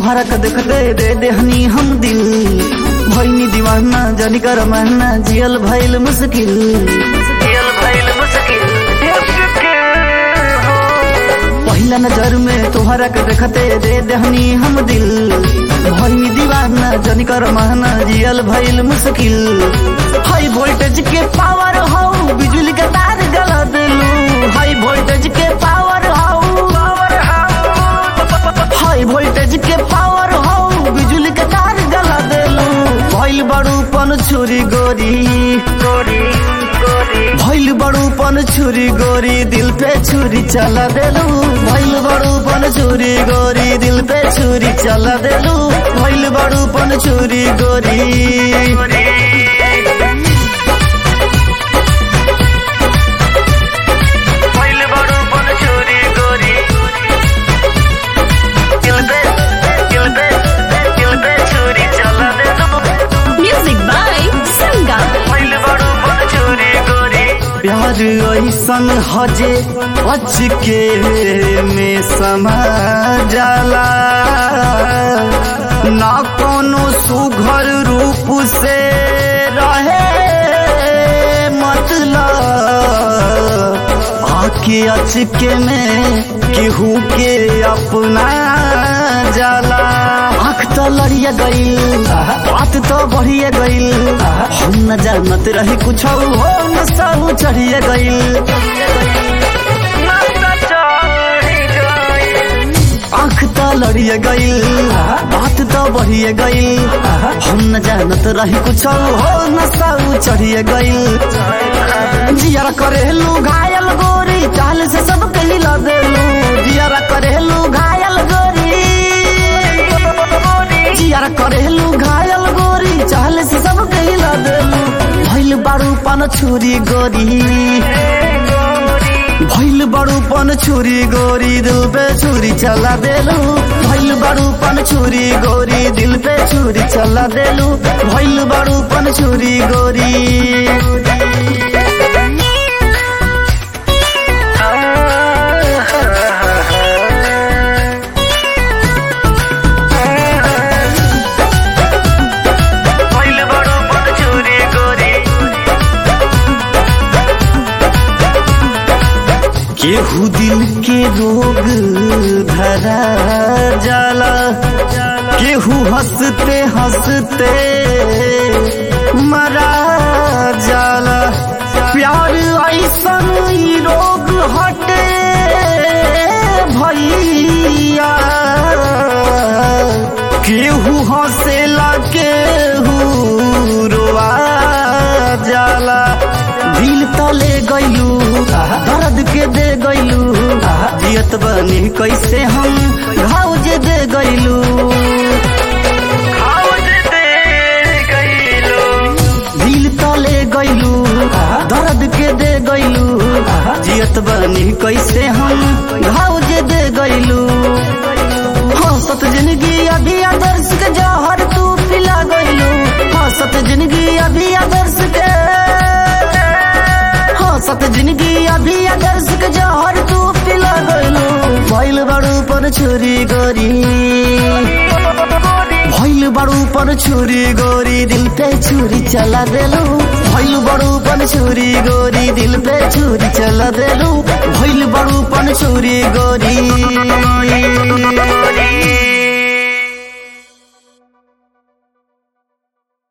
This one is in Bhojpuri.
तोहरा के देखते दे देहनी हम दिल भैनी दीवाना जानी कर महना जियल भइल मुश्किल जियल भइल मुश्किल पहला नजर में तोहरा के देखते दे देहनी हम दिल भैनी दीवाना जानी कर महना जियल भइल मुश्किल हाई वोल्टेज के पावर हो बिजली के तार गला दिलू हाई वोल्टेज के पावर हो हाई वोल्टेज के पावर हो बिजली के तार गला देलू भइल बड़ूपन छुरी गोरी गोरी भइल बड़ूपन छुरी गोरी दिल पे छुरी चला देलू भइल बड़ूपन छुरी गोरी दिल पे छुरी चला देलू भइल बड़ूपन छुरी गोरी भइल बड़ूपन छुरी गोरी दिल पे दिल पे दिल पे छुरी चला देलू Music by Sangam. भइल बड़ूपन छुरी गोरी प्यार ऐसन हजे अचके में समा जाला ना कोनो सुघर रूप से रहे मतलब आके अचके में केहू के अपना जाला आँख तो लड़िया गईल बात तो बढ़िया गईल हम न जानत रही कुछ हो न सब चढ़िया गईल आँख तो लड़िया गईल बात तो बढ़िया गईल हम न जानत रही कुछ हो न सब चढ़िया गईल जियारा करेलू घायल गोरी चाल से सब कहिला देलू जियारा करेलू घायल गोरी जियारा करेलू घायल गोरी चाल से सब कहिला देलू भइल बारू पान छुरी गोरी भइल बड़ू पन छुरी गोरी दिल पे छुरी चला देलू भइल बड़ू पन छुरी गोरी दिल पे छुरी चला देलू भइल बड़ू पन छुरी गोरी भइल बड़ू पन छुरी गोरी केहू दिल के रोग धरा जाला केहू हंसते हंसते मरा जाला प्यार ऐसन ई रोग हटे भैया केहू हंसेला केहू रोआ जाला दिल तले गईलू दर्द के दे गईलू जियत बनी कैसे हम घाव जे दे गईलू दिल तले गईलू दर्द के दे गईलू जियत बनी कैसे हम घाव जे दे गईलू हंसत जिंदगी अभी आदर्श के जहर तू पिला गईलू हंसत जिंदगी अभी आदर्श के हंसत जिंदगी अभी आदर्श के जहर तू पिला गईलू भइल बड़ू पर छुरी गोरी भइल बड़ू पर छुरी गोरी दिल पे छुरी चला देलू भइल बड़ू पर छुरी गोरी दिल पे छुरी चला देलू भइल बड़ू पर छुरी गोरी